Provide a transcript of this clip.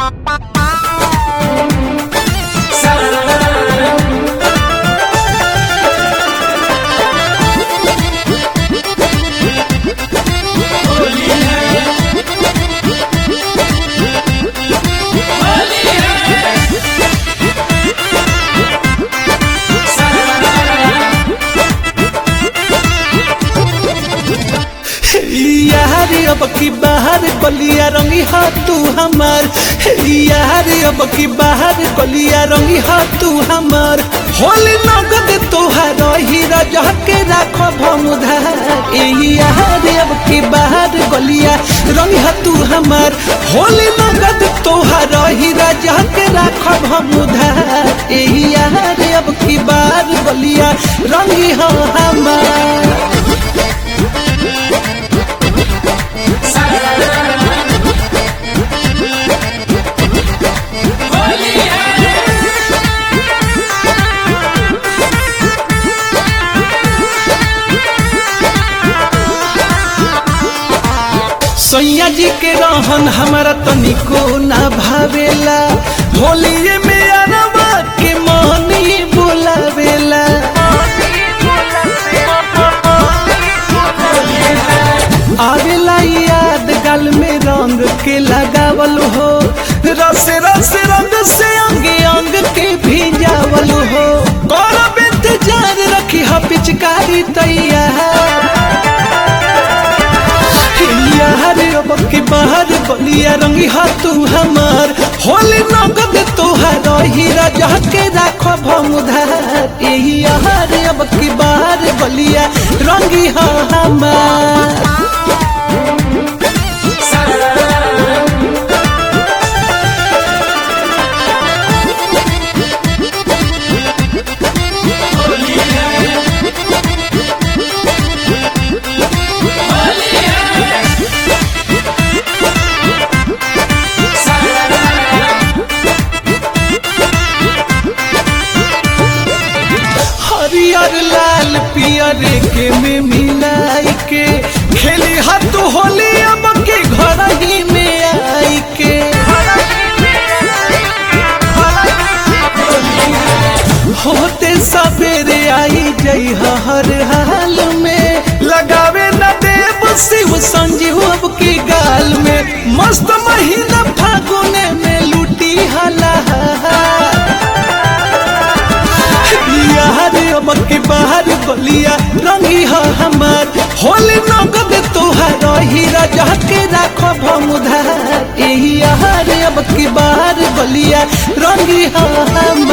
यारी अब की बाहर गलिया रंगी हा तू हमार यार अब की बाहर गलिया रंगी हा तू हमार होली नगद तोहार हीरा जह के राखो भमुधार यार अब की बाहर गलिया रंगी हा तू हमार होली नगद तोहार हीरा जह के राखो भमुधार यार अब की बाहर गलिया रंगी हा हमार सैया जी के रहन हमारा तनिको ना भावेला होलिए में अरबा के मोहनी बुलावेला आवेला याद गल में रंग के लगावल हो रस रस रंग से अंग अंग के भिजावल हो करब इंतजार रखी हा पिचकारी तैयार यार अब के बाहर बलिया रंगी हा तू हमार होली नगद तोहार हीरा जह के राखो भमुधार यही यार अब के बाहर बलिया रंगी हा हमार हरियर लाल पियर के में मिलाई के खेली हाथ होली अब के घर ही में आई के होते सवेरे आई जई हर हाल में लगावे न देव शिव संजीव अब के गाल में मस्त महीना फागुने में लूटी हला यार अब के बाहर बलिया रंगी हा हमार होली नगद तोहार हीरा जह के राखो भमुधार यही यार अब के बाहर बलिया रंगी हा हमार